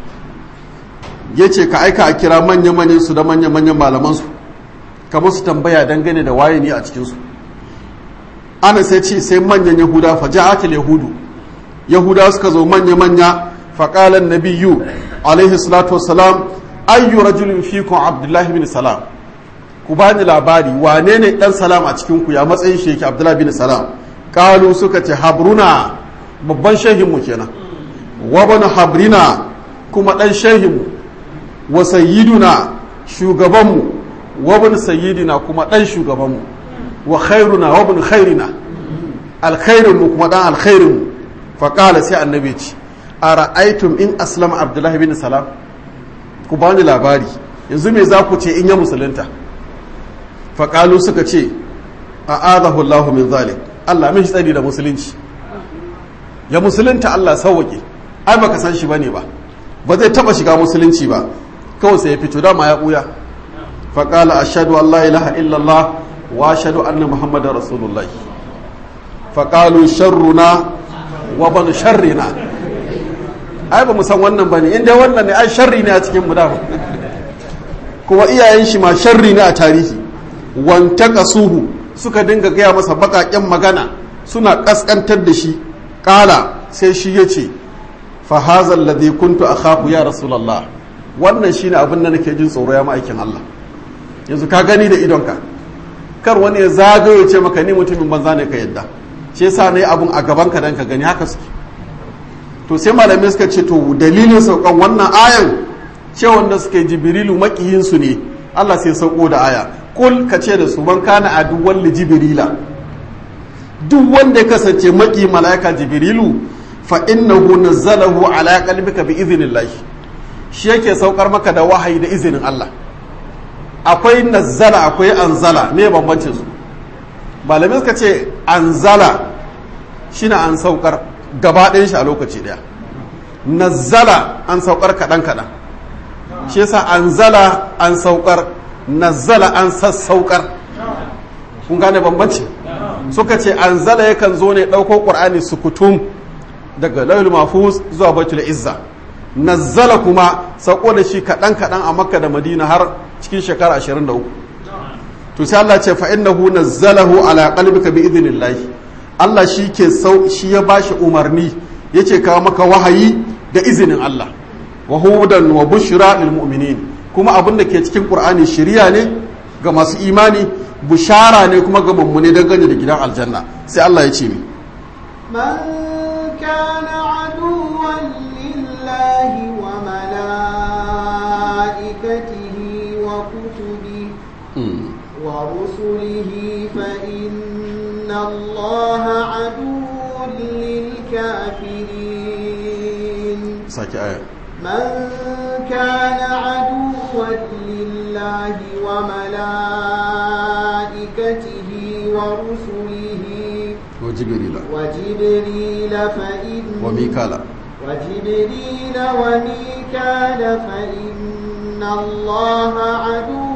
A: ya ce ka aika a kira manya-manyan su da manya-manyan malamansu kamar su tambaya dangane da waye ne a cikinsu ana sai ce sai manyan yahuda fa ja'atul yahudu yahuda suka zo manya-manya faƙalan nabiyyu alaihi salatu wassalam ayyu rajulin fikum abdullahi bin salam ku bani labari wane ne dan salam a cikin ku ya matsayin shi yake abdullahi bin salam kalu suka ce habruna babban shehinmu kenan wa bana habrina kuma dan shehinmu wa sayyiduna shugabanmu wa bin sayyidina kuma dan shugabanmu wa khairuna wa bin khairina alkhairinmu kuma dan alkhairinmu fa qala sai annabi ce ara'aytum in aslama abdullahi bin salam ku bani labari yanzu me za ku ce in ya musulunta fa qalu suka ce a'adahu Allahu min zalik Allah mishi tsari da musulunci ya musulunta Allah sauwake ai baka san shi bane ba ba zai taba shiga musulunci ba kawai sai ya fito dama ya buya fa qala ashhadu an la ilaha illa Allah wa ashhadu anna muhammadar rasulullah fa qalu sharruna wa ban sharrina ai ba mu san wannan bane in dai wannan ne ai sharri ne a cikin mu dama kuma iyayen shi ma sharri ne a tarihi wantaqasuhu suka dinga gaya masa baƙaƙen magana suna ƙasƙantar da shi ƙala sai shi ya ce fahazar ladai kuntu a kafu ya rasulallah wannan shine abin da nake jin tsoro ya ma'aikin Allah yanzu ka gani da idonka kar wani ya zagayo ce maka ni mutumin banza ne ka yadda shi yasa ne abun a gaban ka dan ka gani haka suke to sai malamai suka ce to dalilin saukan wannan ayan ce wanda suke jibrilu makiyin su ne Allah sai sauko da aya kul ka ce da su ban kana aduwwan li jibrila duk wanda ya kasance maki malaika jibrilu fa innahu nazzalahu ala qalbika bi idhnillah shi yake saukar maka da wahayi da izinin Allah akwai nazzala akwai anzala me bambancin su malamai suka ce anzala shine an saukar gaba ɗayan shi a lokaci ɗaya nazzala an saukar kaɗan kaɗan shi yasa anzala an saukar nazzala an sassaukar kun gane bambanci suka ce anzala yakan zo ne ɗauko ƙur'ani sukutum daga laul mafuz zuwa baitul izza nazzala kuma sauko da shi kaɗan kaɗan a makka da madina har cikin shekara 23 to sai Allah ce fa innahu nazzalahu ala qalbika bi idnillah Allah shi ke sau shi ya bashi umarni yace kawo maka wahayi da izinin Allah wa hudan wa bushra lil mu'minin kuma abin da ke cikin qur'ani shiriya ne ga masu imani bushara ne kuma ga mummune dangane da gidan aljanna sai Allah ya ce mi
B: من كان عدوا لله وملائكته وكتبه ورسله فإن الله عدو للكافرين
A: saki aya
B: من كان عدوا لله وملائكته ورسله
A: wa jibrila
B: وجبريل فإن
A: wa mikala
B: وجبريل وميكال فإن الله عدو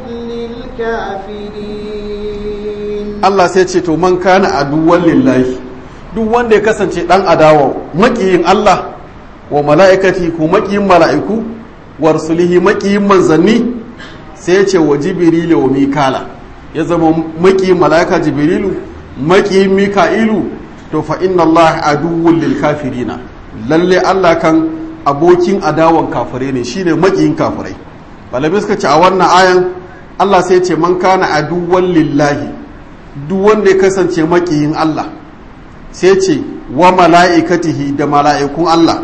B: للكافرين
A: Allah sai ce to man kana aduwwan lillahi duk wanda ya kasance dan adawa makiyin Allah wa mala'ikati ko makiyin mala'iku wa rusulihi makiyin manzanni sai ya ce wa jibrilu wa mikala ya zama makiyin mala'ika jibrilu makiyin mika'ilu to fa inna Allah aduwwun lil kafirina lalle Allah kan abokin adawan kafirai ne shine makiyin kafirai malamai suka ce a wannan ayan Allah sai ce man kana aduwwan lillahi duk wanda ya kasance makiyin Allah sai ce wa mala'ikatihi da mala'ikun Allah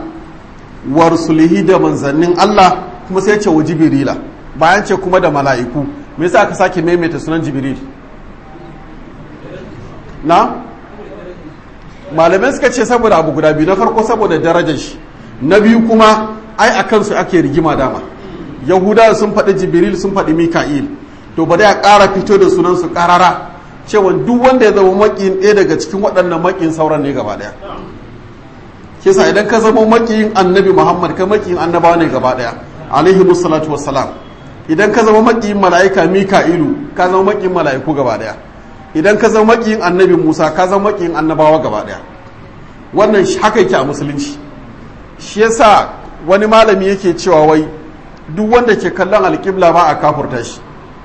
A: wa rusulihi da manzannin Allah kuma sai ce wa jibrila bayan ce kuma da mala'iku me yasa aka sake maimaita sunan jibril na malamai suka ce saboda abu guda biyu na farko saboda darajar shi na biyu kuma ai a kansu ake rigima dama yahudawa sun faɗi jibril sun faɗi mika'il to bari a ƙara fito da sunan su ƙarara cewa duk wanda ya zama maƙiyin ɗaya daga cikin waɗannan maƙiyin sauran ne gaba ɗaya kisa idan ka zama maƙiyin annabi muhammad ka maƙiyin annabawa ne gaba ɗaya alaihi musallatu wassalam idan ka zama maƙiyin mala'ika mika'ilu ka zama maƙiyin mala'iku gaba ɗaya idan ka zama maƙiyin annabi musa ka zama maƙiyin annabawa gaba ɗaya wannan haka yake a musulunci shi yasa wani malami yake cewa wai duk wanda ke kallon alƙibla ba a kafurta shi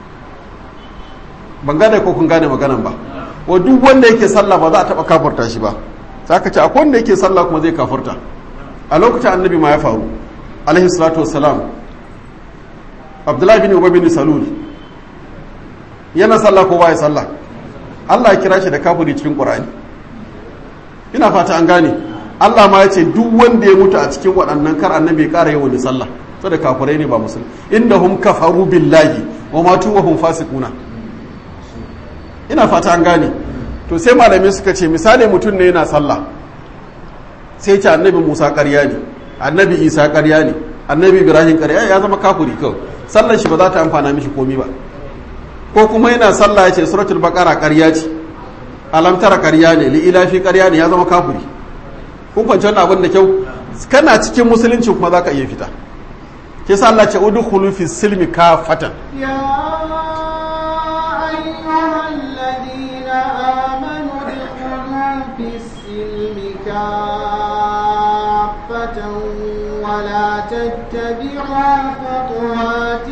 A: ban gane ko kun gane maganan ba wa duk wanda yake sallah ba za a taɓa kafurta shi ba za ka ce akwai wanda yake sallah kuma zai kafurta a lokacin annabi ma ya faru alaihi salatu wassalam abdullahi bin ubay bin salul yana sallah ko baya sallah Allah ya kira shi da kafiri cikin qur'ani ina fata an gane Allah ma ya ce duk wanda ya mutu a cikin waɗannan kar annabi ya ƙara yawan sallah saboda kafirai ne ba musulmi innahum kafaru billahi wa matu wa hum fasiquna ina fata an gane to sai malamai suka ce misali mutum ne yana sallah sai ce annabi Musa ƙarya ne annabi Isa ƙarya ne annabi Ibrahim ƙarya ya zama kafiri kawai sallar shi ba za ta amfana mishi komi ba ko kuma yana sallah ya ce suratul baqara ƙarya ce alam tara ƙarya ne li ilafi ƙarya ne ya zama kafiri kun kwanci wannan abin da kyau kana cikin musulunci kuma za ka iya fita ke sa Allah ce udkhulu fi silmi kafatan
B: يا أيها الذين آمنوا ادخلوا في السلم كافة ولا تتبعوا خطوات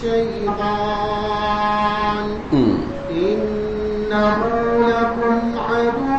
B: الشيطان إنه لكم عدو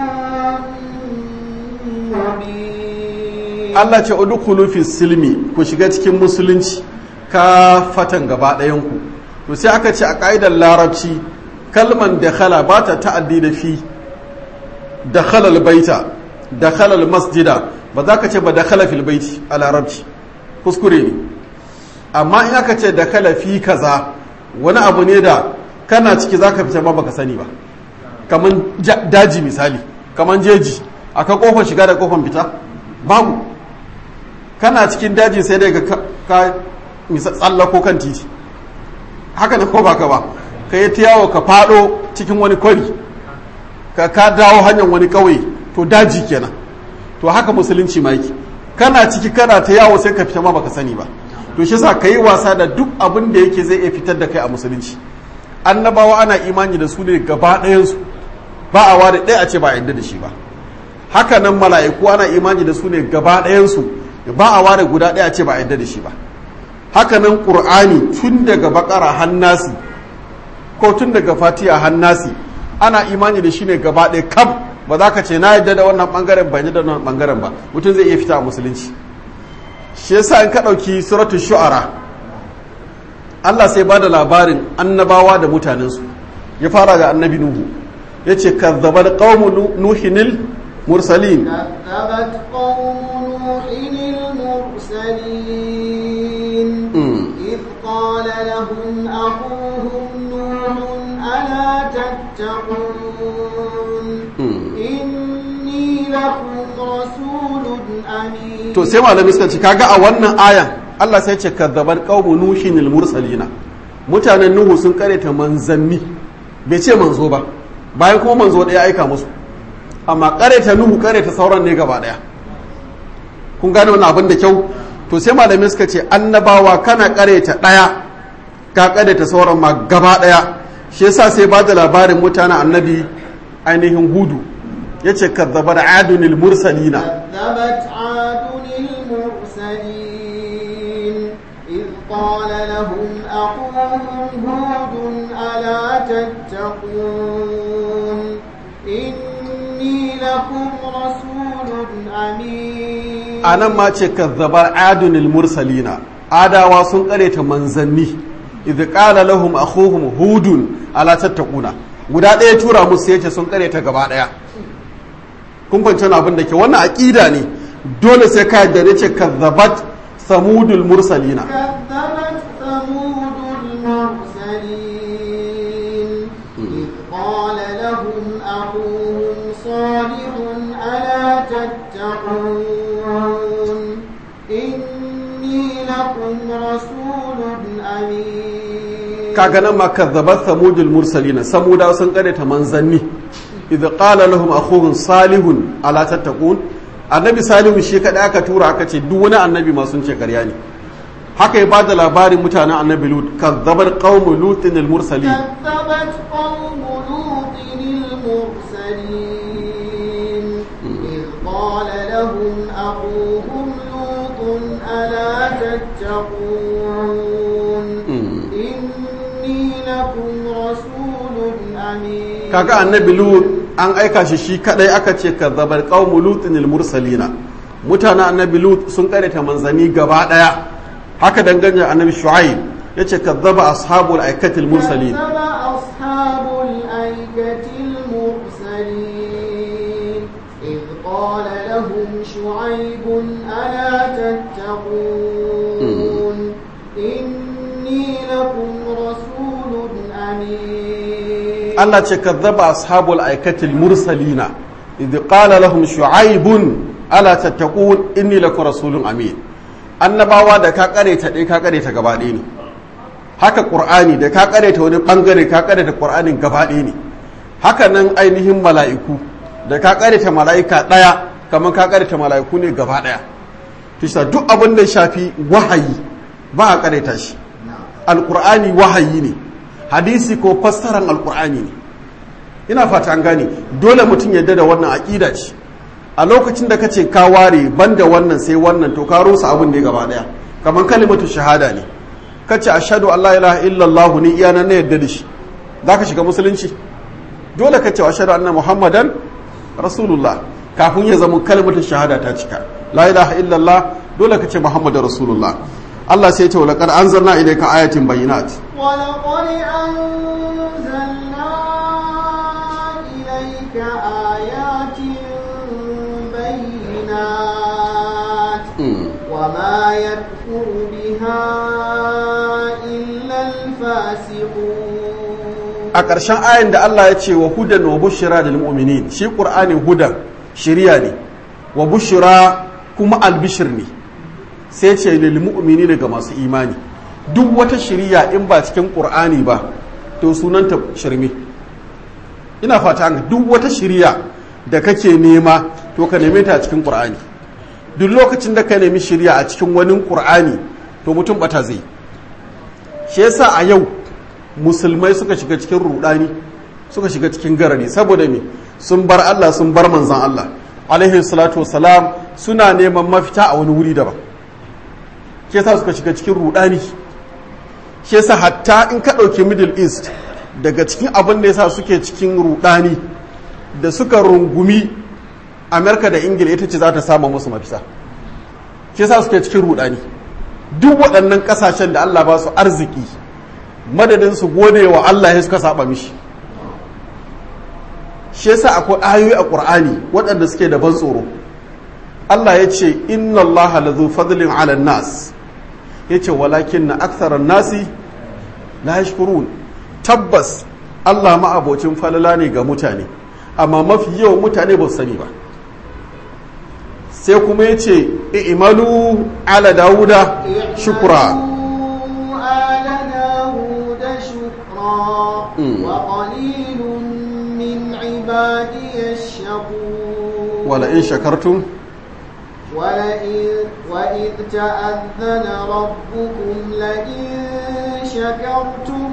B: مبين
A: Allah ce udkhulu fi silmi ku shiga cikin musulunci kafatan gaba ɗayan ku to sai aka ce a ƙa'idar larabci kalman dakhala ba ta ta'addi da fi dakhala albayta dakhala almasjida ba za ka ce ba dakhala fil baiti a larabci kuskure ne amma in aka ce dakhala fi kaza wani abu ne da kana ciki za ka fita ma baka sani ba kaman ja- daji misali kaman jeji aka kofar shiga da kofar fita babu kana cikin daji sai dai ka ka misa tsallako kan titi haka ne ko baka ba ka yi ta yawo ka fado cikin wani kwari ka ka dawo hanyar wani kauye to daji kenan to haka musulunci ma yake kana ciki kana ta yawo sai ka fita ma baka sani ba to shi yasa ka yi wasa da duk abin da yake zai iya fitar da kai a musulunci annabawa ana imani da su ne gaba ɗayansu ba a ware ɗaya a ce ba a yadda da shi ba haka nan mala'iku ana imani da su ne gaba ɗayansu ba a ware guda ɗaya a ce ba a yadda da shi ba haka nan ƙur'ani tun daga bakara hannasi ko tun daga fatiha hannasi ana imani da shi ne gaba ɗaya kam ba za ka ce na yadda da wannan ɓangaren ba yadda da wannan ɓangaren ba mutum zai iya fita a musulunci shi yasa in ka ɗauki suratul shu'ara Allah sai ba da labarin annabawa da mutanensu ya fara ga annabi Nuhu ya ce kazzabar qaumu nuhinil mursalin
B: كذبت قوم نوح المرسلين إذ قال لهم أخوهم نوح ألا تتقون إني لكم رسول أمين
A: to sai malamai suka ce kaga a wannan ayan Allah sai ce kazzabar qaumu nuhinil mursalina mutanen Nuhu sun kareta manzanni bai ce manzo ba bayan kuma manzo ɗaya aika musu amma kareta Nuhu kareta sauran ne gaba ɗaya kun gane wani abin da kyau to sai malamai suka ce annabawa kana kareta ɗaya ka kareta sauran ma gaba ɗaya shi yasa sai ba da labarin mutanen annabi ainihin hudu ya ce kazzabar adunil mursalina
B: كذبت عاد المرسلين إذ قال لهم أخوهم هود ألا تتقون إني لكم رسول أمين
A: a nan ma ce kazzabar adunil mursalina adawa sun kareta manzanni idh qala lahum akhuhum hudun ala tattaquna guda ɗaya tura musu yace sun kareta gaba ɗaya kun fahimci wani abin da ke wannan aqida ne dole sai ka yadda ne ce kazzabat samudul mursalina
B: كذبت ثمود المرسلين إني لكم رسول أمين
A: kaga nan ma kazzabat samudul mursalina samuda sun ta manzanni idza qala lahum akhuhum salihun ala tattaqun annabi salihu shi kada aka tura aka ce duk wani annabi ma sun ce karya ne haka ya bada labarin mutanen annabi lut kazzabat qaum lutin al mursalin
B: كذبت قوم لوط المرسلين إذ قال لهم أخوهم لوط ألا تتقون إني لكم رسول أمين
A: kaga annabi lut an aika shi shi kadai aka ce kazzabat qaum lutin al mursalina mutanen annabi lut sun ta manzanni gaba daya haka dangane annabi shu'aib yace kazzaba ashabul aikatil mursalin
B: كذب أصحاب الأيكة المرسلين إذ قال لهم شعيب ألا تتقون إني لكم رسول أمين
A: Allah ce kazzaba ashabul aikatil mursalina idh qala lahum shu'aibun ala tattaqun inni lakum rasulun amin annabawa da ka kare ta dai ka kare ta gaba ɗaya ne haka qur'ani da ka kare ta wani bangare ka kare ta qur'anin gaba ɗaya ne haka nan ainihin mala'iku da ka kare ta mala'ika ɗaya kamar ka kare ta mala'iku ne gaba ɗaya tisa duk abin da shafi wahayi ba a kare ta shi alqur'ani wahayi ne hadisi ko fassaran alkur'ani ne ina fata an gane dole mutum yadda da wannan aƙida ce a lokacin da kace ka ware banda wannan sai wannan to ka rusa abin da ya gaba daya kamar kalimatu shahada ne kace ashhadu an la ilaha illallah ni iya nan ne yadda da shi zaka shiga musulunci dole kace ashhadu anna muhammadan rasulullah kafin ya zama kalimatu shahada ta cika la ilaha illallah dole kace muhammadar rasulullah Allah sai ya ce wa laqad anzalna ilayka ayatin bayyinat
B: ولقد أنزلنا إليك آيات بينات وما يكفر بها إلا الفاسقون
A: a ƙarshen ayin da Allah ya ce wa hudan wa bushira da mu'minin shi ƙur'anin hudan shiriya ne wa bushira kuma albishir ne sai ce lil mu'mini ga masu imani duk wata shiriya in ba cikin ƙur'ani ba to sunanta shirme ina fata an duk wata shiriya da kake nema to ka neme ta a cikin ƙur'ani duk lokacin da ka nemi shiriya a cikin wani ƙur'ani to mutum bata zai shi yasa a yau musulmai suka shiga cikin rudani suka shiga cikin garari saboda me sun bar Allah sun bar manzan Allah alaihi salatu wasalam suna neman mafita a wani wuri daban shi yasa suka shiga cikin rudani shi yasa hatta in ka ɗauki middle east daga cikin abin da yasa suke cikin rudani da suka rungumi amerika da ingila ita ce za ta sama musu mafita shi yasa suke cikin rudani duk waɗannan ƙasashen da Allah ba su arziki madadin su gode wa Allah ya suka saba mishi shi yasa akwai ayoyi a Qur'ani waɗanda suke da ban tsoro Allah ya ce inna Allah lazu fadlin ala nas ya ce walakin na aksaran nasi la yashkurun tabbas Allah ma'abocin falala ne ga mutane amma mafi yawan mutane ba su sani ba sai kuma ya ce i'malu ala dawuda shukura
B: آل داود شكرا وقليل من عبادي الشكور
A: ولئن شكرتم
B: ولئن وإذ تأذن ربكم لئن شكرتم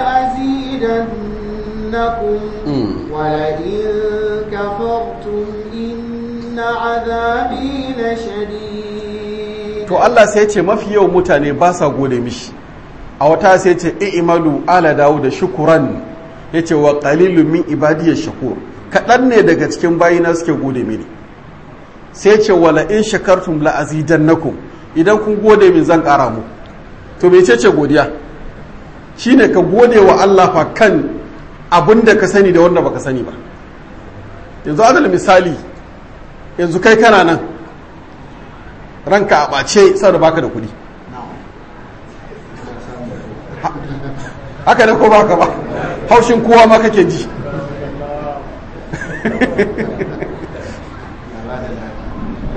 B: لأزيدنكم ولئن كفرتم إن عذابي لشديد
A: to Allah sai ce mafi yawan mutane ba sa gode mishi a wata sai ce i'malu ala dawo da shukuran yace wa qalilun min ibadiyash shakur kaɗan ne daga cikin bayina suke gode mini sai ce wala in shakartum la azidannakum idan kun gode min zan ƙara mu to me ce ce godiya shine ka gode wa Allah fa kan abin da ka sani da wanda baka sani ba yanzu adal misali yanzu kai kana nan ranka a ɓace saboda baka da kuɗi haka ne ko baka ba haushin kowa ma kake ji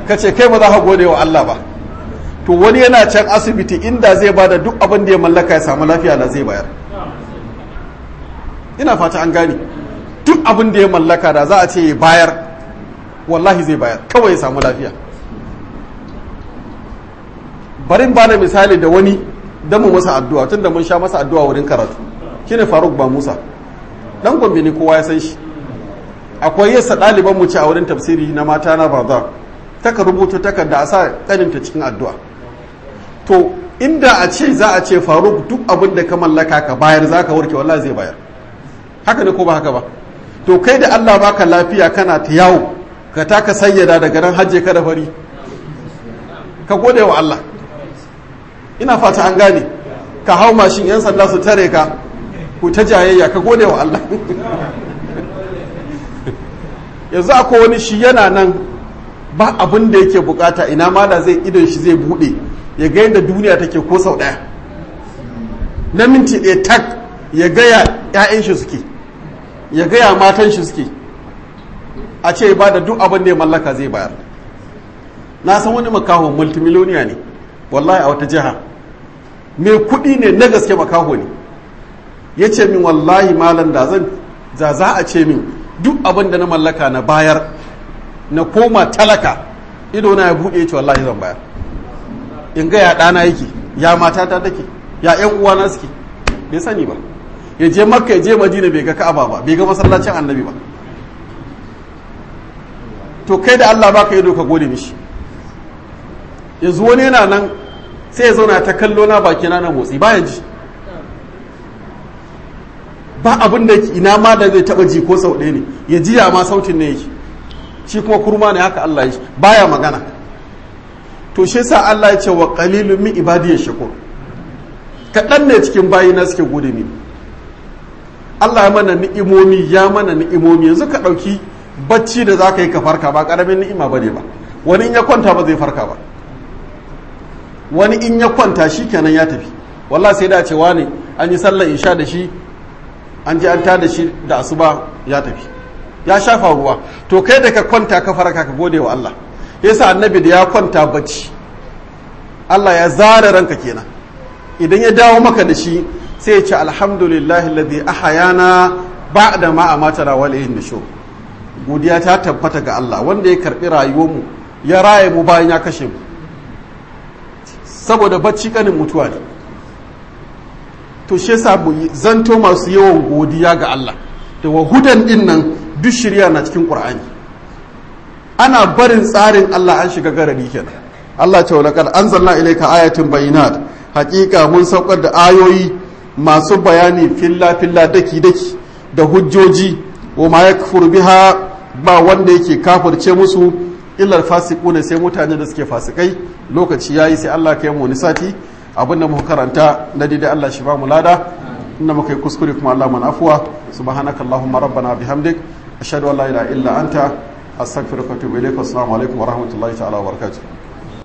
A: ka ce kai ba za ka gode wa Allah ba to wani yana can asibiti inda zai bada duk abin da ya mallaka ya samu lafiya da zai bayar ina fata an gane duk abin da ya mallaka da za a ce ya bayar wallahi zai bayar kawai ya samu lafiya barin ba da misali da wani don mu masa addu'a tun da mun sha masa addu'a wurin karatu shine faruk ba musa dan gombe ne kowa ya san shi akwai yasa ɗaliban mu ci a wurin tafsiri na mata na baza taka rubuta takarda a sa ƙaninta cikin addu'a to inda a ce za a ce faruk duk abin da ka mallaka ka bayar za ka warke wallahi zai bayar haka ne ko ba haka ba to kai da allah baka lafiya kana ta yawo ka taka sayyada daga nan hajje ka da fari ka gode wa allah ina fata an gane ka hau mashin yan sanda su tare ka ku ta jayayya ka gode wa allah yanzu akwai wani shi yana nan ba abin da yake bukata ina ma da zai idon shi zai bude ya ga yadda duniya take ko sau daya na minti ɗaya tak ya gaya 'ya'yan shi suke ya gaya matan shi suke a ce ba da duk abin da ya mallaka zai bayar na san wani makaho multimiloniya ne wallahi a wata jiha mai kuɗi ne na gaske makaho ne ya ce min wallahi malam da zan za za a ce min duk abin da na mallaka na bayar na koma talaka ido na ya buɗe ya ce wallahi zan bayar in ga ya ɗana yake ya matata take ya ƴan uwana suke bai sani ba ya je makka ya je madina bai ga ka'aba ba bai ga masallacin annabi ba to kai da allah baka ido ka gode mishi yanzu wani yana nan sai ya zauna ta kallo na baki na motsi baya ji ba abin da ina ma da zai taba ji ko sau ɗaya ne ya ji ma sautin ne yake shi kuma kurma ne haka Allah ya shi baya magana to shi sa Allah ya ce wa qalilun min ibadiy shakur kaɗan ne cikin bayina suke gode mini Allah ya mana ni'imomi ya mana ni'imomi yanzu ka ɗauki bacci da za ka yi ka farka ba ƙaramin ni'ima ba ne ba wani in ya kwanta ba zai farka ba wani in ya kwanta shi kenan ya tafi wallah sai da cewa ne an yi sallar isha da shi an ji an ta da shi da asuba ya tafi ya shafa ruwa to kai da ka kwanta ka farka ka gode wa Allah yasa annabi da ya kwanta bacci Allah ya zara ranka kenan idan ya dawo maka da shi sai ya ce alhamdulillahi alladhi ahayana ba'da ma amatana wa ilayhi nushur godiya ta tabbata ga Allah wanda ya karbi rayuwarmu ya raye mu bayan ya kashe mu saboda bacci kanin mutuwa ne to shi yasa mu zanto masu yawan godiya ga Allah da wahudan din nan duk shirya na cikin Qur'ani ana barin tsarin Allah an shiga garari kenan Allah ce laqad anzalna ilayka ayatin bayinat haqiqa mun saukar da ayoyi masu bayani filla filla daki daki da hujjoji wa ma yakfur biha ba wanda yake kafirce musu illar fasiquna sai mutane da suke fasikai lokaci yayi sai Allah kai mu wani sati abinda muka karanta na daidai Allah shi ba mu lada inda muka yi kuskure kuma Allah mana afuwa subhanaka allahumma rabbana bihamdik ashhadu an la ilaha illa anta astaghfiruka wa atubu ilaik assalamu alaikum wa rahmatullahi ta'ala wa barakatuh